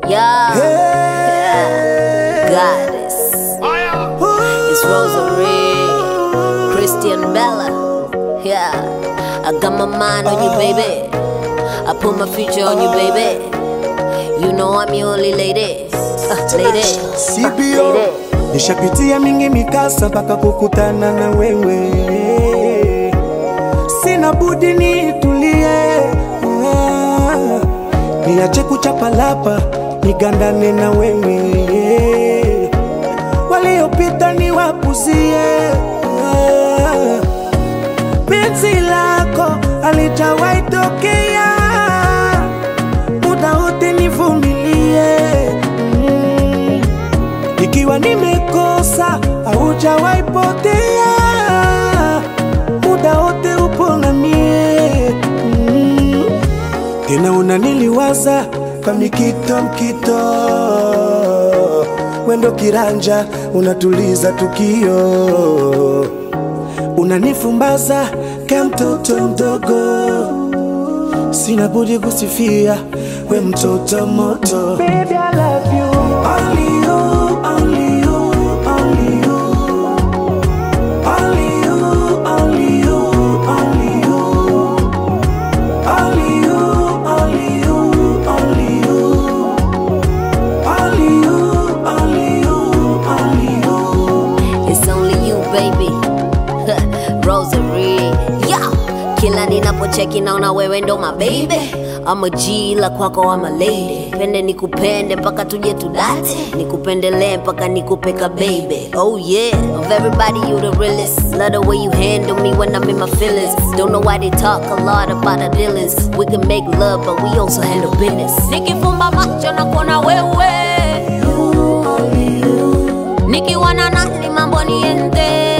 Yeah. Hey. Goddess. It's Rosary. Christian Bella. Yeah. I got my mind on you, baby. I put my future on you, baby. You know I'm your only lady. Uh, lady. CBO nishapitia mingi mikasa mpaka kukutana na wewe, sina budi nitulie, Ah, niache kuchapalapa nigandane na wewe, waliopita niwapuzie. Ah, penzi lako alijawahi tokea, muda wote nivumilie mm. Ikiwa nimekosa haujawahi potea, muda wote upo na mie mm. Tena unaniliwaza kwa mikito mkito, wendo kiranja unatuliza tukio, unanifumbaza kama mtoto mdogo, sina budi kusifia we mtoto moto. Baby, I love you. Only you, only you, only you. Only you, only you, only you. Only you, only you, only you. Only you, only you, only you. It's only you baby Rosary yeah. Kila ninapocheki naona wewe ndo my baby I'm a G la kwako I'm a lady Pende nikupende mpaka tuje tudate Nikupendelee mpaka nikupeka baby Oh yeah Of everybody you the realest Love the way you handle me when I'm in my feelings Don't know why they talk a lot about our dealings We can make love but we also handle business Nikifumba macho na kuona wewe Nikiwa na nani mambo niende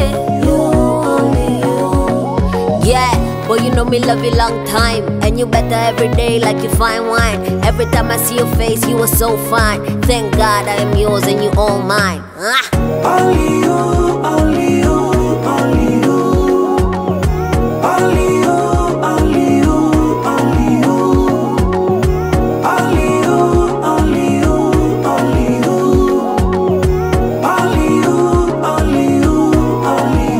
Yeah, boy, you know me love you long time. And you better every day like you fine wine. Every time I see your face, you are so fine. Thank God I am yours and you all mine. Ah. Only you, only you, only you. Only you, only you, only you. Only you, only you, only you. Only you, only you, only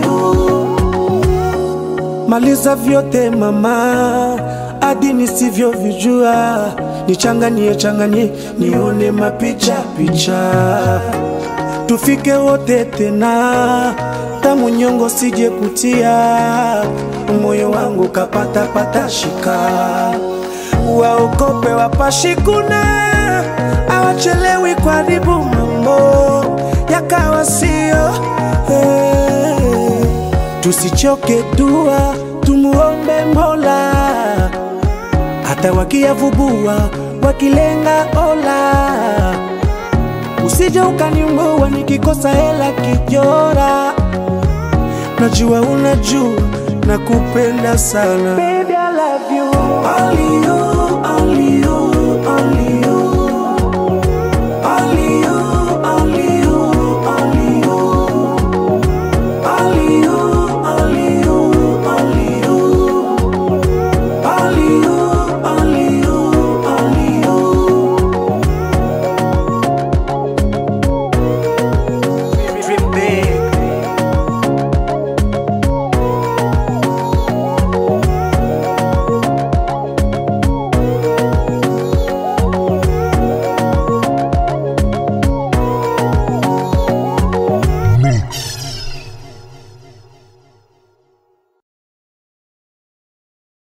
you. Maliza vyote mama, hadi nisivyovijua, nichanganie changanie, nione mapicha picha tufike wote tena, tamu nyongo sije kutia, moyo wangu kapata pata shika, waokope wapashikuna, awachelewi kwaribu mambo yakawa sio hey. Tusichoke dua, tumuombe Mola, hata wakiyavubua wakilenga ola usije ukanimbua nikikosa hela kijora, najua unajua nakupenda sana